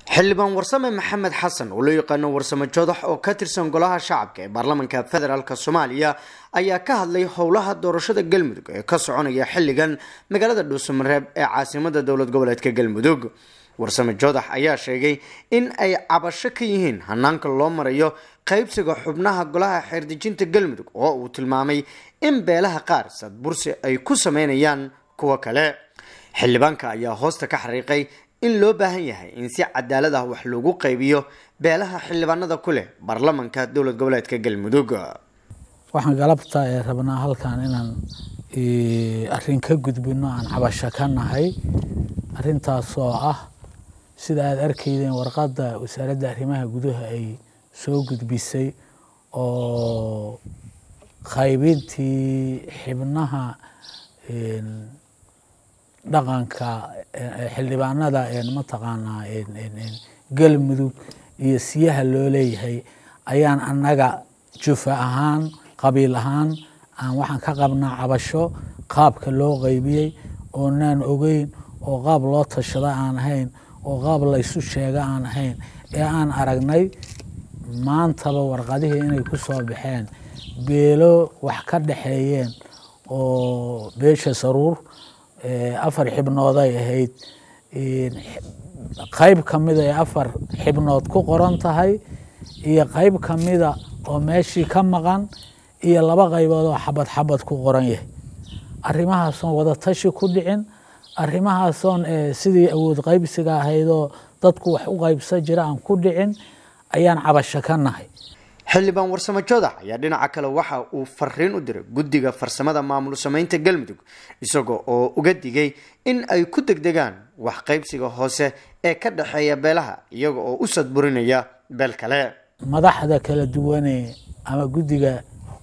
xildhibaan warsame maxamed xasan oo loo yaqaano warsame jodax oo ka tirsan golaha shacabka ee baarlamaanka federaalk soomaaliya ayaa ka hadlay howlaha doorashada galmudug ee ka soconaya xilligan magaalada dhuusamareeb ee caasimada dowlad goboleedka galmudug warsame jodax ayaa sheegay in ay cabasho ka yihiin hanaanka loo marayo qaybsiga xubnaha golaha xeerdejinta galmudug oo uu tilmaamay in beelaha qaar sadbursi ay ku sameynayaan kuwo kale xildhibaanka ayaa hoosta ka xariiqay in loo baahan yahay in si cadaalad ah wax loogu qaybiyo beelaha xildhibaanada ku leh baarlamanka dowlad goboleedka galmudug waxaan galabta ee rabnaa halkan inaan arrin ka gudbino aan cabasho ka nahay arrintaas oo ah sida aada arkaydeen warqadda wasaaradda arrimaha gudaha ay soo gudbisay oo qaybintii xibnaha dhaqanka xildhibaanada mataqaanaa galmudug iyo siyaha loo leeyahay ayaan annaga jufa ahaan qabiil ahaan aan waxaan ka qabnaa cabasho qaabka loo qaybiyey oonaan ogeyn oo qaab loo tashada aan ahayn oo qaab laysu sheega aan ahayn ee aan aragnay maantaba warqadihii inay ku soo baxeen beelo wax ka dhexeeyeen oo beesha saruur afar xibnooday ahayd qayb ka mida ee afar xibnood ku qoran tahay iyo qayb ka mida oo meeshii ka maqan iyo laba qaybood oo xabad xabad ku qoran yahay arrimahaasoon wada tashi ku dhicin arrimahaasoon sidii awood qaybsiga ahaydoo dadku wax u qaybsan jira aan ku dhicin ayaan cabasho ka nahay xildhibaan warsame jodax ayaa dhinaca kale waxa uu fariin u diray guddiga farsamada maamul sameynta galmudug isaga oo uga digay in ay ku degdegaan wax qaybsiga hoose ee ka dhexeeya beelaha iyaga oo u sadburinaya beel kale madaxda kala duwane ama guddiga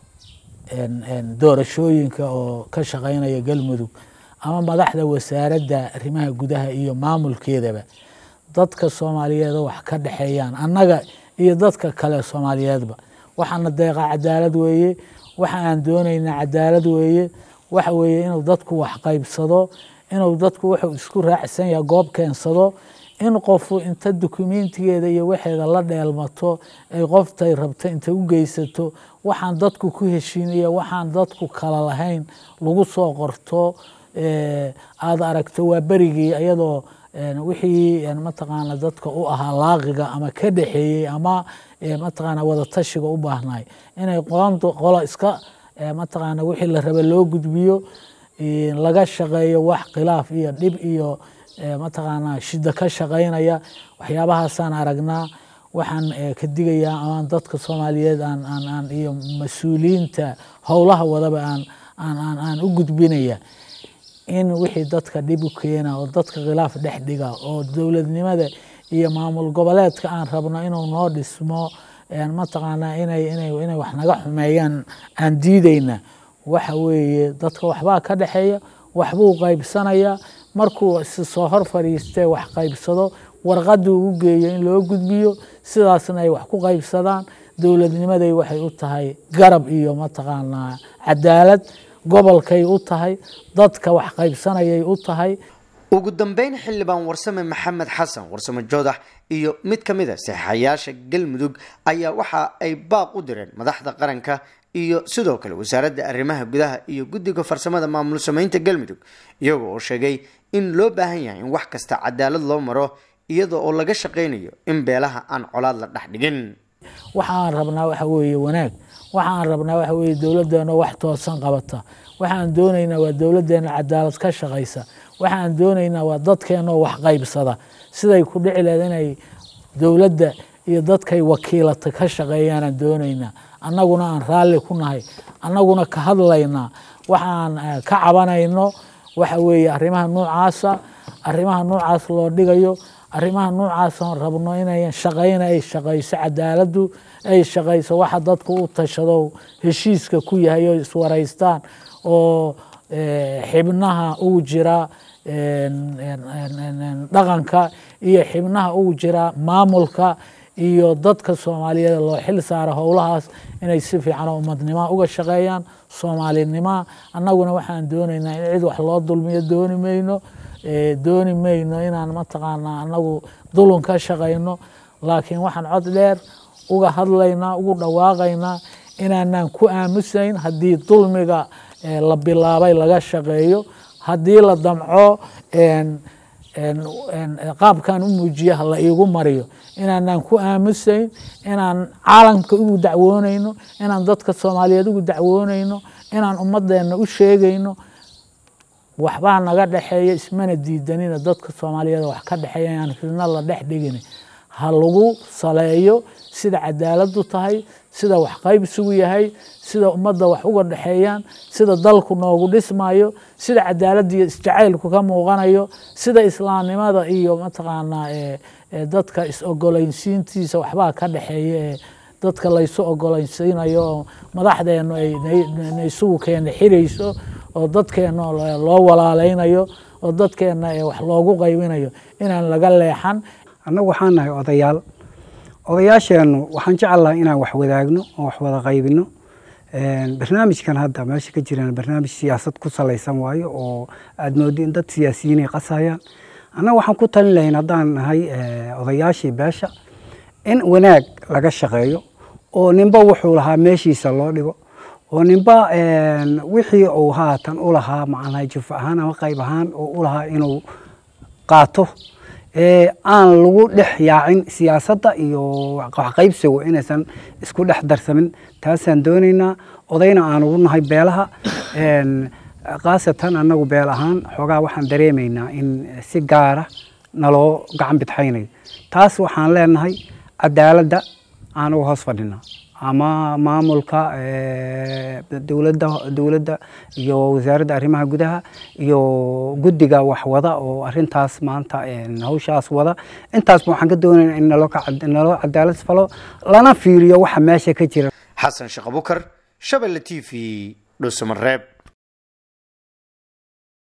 doorashooyinka oo ka shaqeynaya galmudug ama madaxda wasaaradda arrimaha gudaha iyo maamulkeedaba dadka soomaaliyeed oo wax ka dhexeeyaan annaga iyo dadka kale soomaaliyeedba waxaana deeqa cadaalad weeye waxa aan doonaynaa cadaalad weeye waxa weeye inuu dadku wax qaybsado inuu dadku wuxuu isku raacsan yahay goob keensado in qofu inta dukumentigeeda iyo waxeeda la dheelmato ay qoftay rabta inta u geysato waxaan dadku ku heshiinaya waxaan dadku kala lahayn lagu soo qorto aada aragto waa berigii iyadoo wixii mataqaana dadka u ahaa laaqiga ama ka dhexeeyey ama mataqaana wadatashiga u baahnay inay qolo iska mataqaana wixii la raba loo gudbiyo laga shaqeeyo wax khilaaf iyo dhib iyo mataqaana shida ka shaqeynaya waxyaabahaasaan aragnaa waxaan ka digayaa amaan dadka soomaaliyeed aan aan aan iyo mas-uuliyiinta howlaha wadaba aan aan aan aan u gudbinaya in wixii dadka dhib u keena oo dadka khilaaf dhex dhiga oo dowladnimada iyo maamul goboleedka aan rabno inuu noo dhismo mataqaanaa inay inay inay wax naga xumeeyaan aan diidayna waxa weeye dadka waxbaa ka dhexeeya waxbuu qaybsanaya markuu si soo hor fadhiistee wax qaybsado warqaduu u geeyo in loo gudbiyo sidaasna ay wax ku qaybsadaan dowladnimaday waxay u tahay garab iyo mataqaanaa cadaalad gobolkay u tahay dadka wax qaybsanayay u tahay ugu dambeyn xildhibaan warsame maxamed xasan warsame joodax iyo mid ka mid a saxayaasha galmudug ayaa waxa ay baaq u direen madaxda qaranka iyo sidoo kale wasaaradda arrimaha gudaha iyo guddiga farsamada maamul sameynta galmudug iyaga oo sheegay in loo baahan yahay in wax kasta cadaalad loo maro iyada oo laga shaqaynayo in beelaha aan colaad la dhex dhigin waxaan rabnaa waxa weeye wanaag waxaan rabnaa waxa weeye dowladdeena wax toosan qabata waxaan doonaynaa waa dowladdeena cadaalad ka shaqaysa waxaan doonaynaa waa dadkeenoo wax qaybsada siday ku dhici lehed inay dowladda iyo dadkay wakiilata ka shaqeeyaanaan doonaynaa annaguna aan raalli ku nahay annaguna ka hadlaynaa waxaan ka cabanayno waxa weeye arrimaha noocaasa arrimaha noocaas loo dhigayo arrimaha noocaasaan rabno inay shaqayna ay shaqayso cadaaladdu ay shaqayso waxa dadku u tashado heshiiska ku yahay oo iswaraystaan oo xibnaha ugu jira dhaqanka iyo xibnaha ugu jira maamulka iyo dadka soomaaliyeed loo xil saara howlahaas inay si fiican oo umadnimoa uga shaqeeyaan soomaalinimoa annaguna waxaan doonaynaa in cid wax loo dulmiyo dooni mayno dooni mayno inaan mataqaanaa anagu dulun ka shaqayno laakiin waxaan cod dheer uga hadlaynaa ugu dhawaaqaynaa inaanaan ku aamusayn haddii dulmiga la bilaabay laga shaqeeyo haddii la damco qaabkan u muujiya ha la iigu mariyo inaanaan ku aamusayn inaan caalamka ugu dacwoonayno inaan dadka soomaaliyeed ugu dacwoonayno inaan ummadeenna u sheegayno waxbaa naga dhexeeya ismana diidanina dadka soomaaliyeed wax ka dhexeeya inaan fidno la dhex dhigin ha lagu saleeyo sida cadaaladu tahay sida wax qaybsigu yahay sida ummadda wax uga dhexeeyaan sida dalku noogu dhismayo sida cadaaladda iyo isjacaylku ka muuqanayo sida islaamnimada iyo mataqaanaa dadka is-ogoleynsiintiisa waxbaa ka dhexeeya ee dadka laysu ogoleynsiinayo oo madaxdeenu ay isugu keena xirayso oo dadkeena loo walaaleynayo oo dadkeena wax loogu qaybinayo inaan laga leexan annagu waxaan nahay odayaal odayaasheennu waxaan jecelahay inaan wax wadaagno oo wax wada qaybino barnaamijkan hadda meesha ka jiraan barnaamij siyaasad ku salaysan waayo oo aada moodi in dad siyaasiyiinay qasayaan annaga waxaan ku talin lahayn haddaan nahay odayaashii beesha in wanaag laga shaqeeyo oo ninba wuxuu lahaa meeshiisa loo dhigo oo ninba wixii uu haatan u lahaa macnaha juf ahaan ama qayb ahaan oo u lahaa inuu qaato aan lagu dhex yaacin siyaasadda iyo waxqaybsigu inaysan isku dhex darsamin taasaan doonaynaa odayna aan ugu nahay beelaha khaasatan annagu beel ahaan xoogaa waxaan dareemaynaa in si gaara naloo gacan bidxaynayo taas waxaan leenahay cadaaladda aan uga hoos fadhinaa ama maamulka dowladda dowladda iyo wasaaradda arrimaha gudaha iyo guddiga wax wada oo arintaas maanta hawshaas wada intaasba waxaan ka doonayna in naloo cadaalad falo lana fiiriyo waxa meesha ka jira xasan sheekh abukar shabelle t v dhuusamareeb